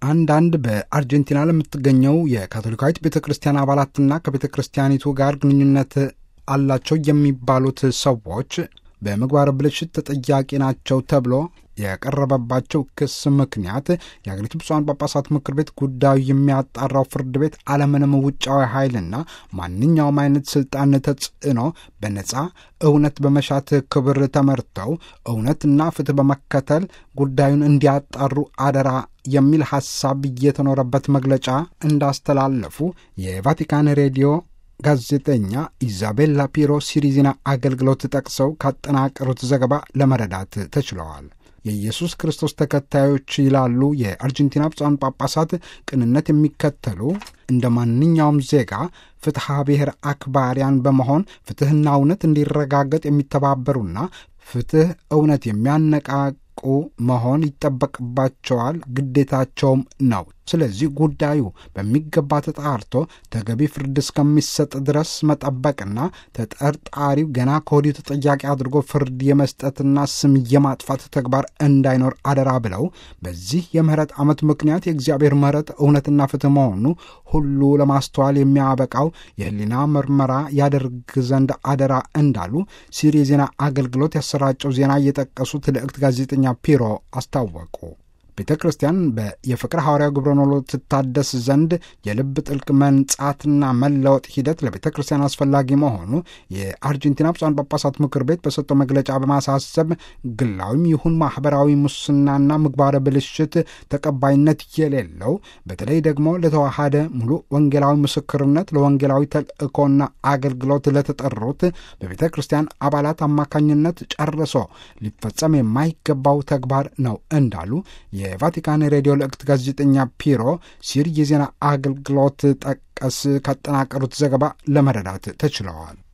አንዳንድ በአርጀንቲና ለምትገኘው የካቶሊካዊት ቤተ ክርስቲያን አባላትና ከቤተ ክርስቲያኒቱ ጋር ግንኙነት አላቸው የሚባሉት ሰዎች በምግባረ ብልሽት ተጠያቂ ናቸው ተብሎ የቀረበባቸው ክስ ምክንያት የአገሪቱ ብፁዓን ጳጳሳት ምክር ቤት ጉዳዩ የሚያጣራው ፍርድ ቤት አለምንም ውጫዊ ኃይልና ማንኛውም አይነት ስልጣን ተጽዕኖ በነጻ እውነት በመሻት ክብር ተመርተው እውነትና ፍትህ በመከተል ጉዳዩን እንዲያጣሩ አደራ የሚል ሐሳብ እየተኖረበት መግለጫ እንዳስተላለፉ የቫቲካን ሬዲዮ ጋዜጠኛ ኢዛቤላ ፒሮ ሲሪዜና አገልግሎት ጠቅሰው ካጠናቀሩት ዘገባ ለመረዳት ተችለዋል። የኢየሱስ ክርስቶስ ተከታዮች ይላሉ የአርጀንቲና ብፁዓን ጳጳሳት ቅንነት የሚከተሉ እንደ ማንኛውም ዜጋ ፍትሐ ብሔር አክባሪያን በመሆን ፍትሕና እውነት እንዲረጋገጥ የሚተባበሩና ፍትሕ እውነት የሚያነቃቁ መሆን ይጠበቅባቸዋል፣ ግዴታቸውም ነው። ስለዚህ ጉዳዩ በሚገባ ተጣርቶ ተገቢ ፍርድ እስከሚሰጥ ድረስ መጠበቅና ተጠርጣሪው ገና ከወዲሁ ተጠያቂ አድርጎ ፍርድ የመስጠትና ስም የማጥፋት ተግባር እንዳይኖር አደራ ብለው በዚህ የምህረት ዓመት ምክንያት የእግዚአብሔር ምህረት እውነትና ፍትህ መሆኑ ሁሉ ለማስተዋል የሚያበቃው የህሊና ምርመራ ያደርግ ዘንድ አደራ እንዳሉ ሲሪ የዜና አገልግሎት ያሰራጨው ዜና እየጠቀሱት ልዕክት ጋዜጠኛ ፒሮ አስታወቁ። ቤተ ክርስቲያን የፍቅር ሐዋርያው ግብረ ኖሎ ትታደስ ዘንድ የልብ ጥልቅ መንጻትና መለወጥ ሂደት ለቤተ ክርስቲያን አስፈላጊ መሆኑ የአርጀንቲና ብፁዓን ጳጳሳት ምክር ቤት በሰጠው መግለጫ በማሳሰብ ግላዊም ይሁን ማኅበራዊ ሙስናና ምግባረ ብልሽት ተቀባይነት የሌለው በተለይ ደግሞ ለተዋሃደ ሙሉ ወንጌላዊ ምስክርነት ለወንጌላዊ ተልእኮና አገልግሎት ለተጠሩት በቤተ ክርስቲያን አባላት አማካኝነት ጨርሶ ሊፈጸም የማይገባው ተግባር ነው እንዳሉ የቫቲካን ሬዲዮ ልዕክት ጋዜጠኛ ፒሮ ሲር የዜና አገልግሎት ጠቀስ ካጠናቀሩት ዘገባ ለመረዳት ተችለዋል።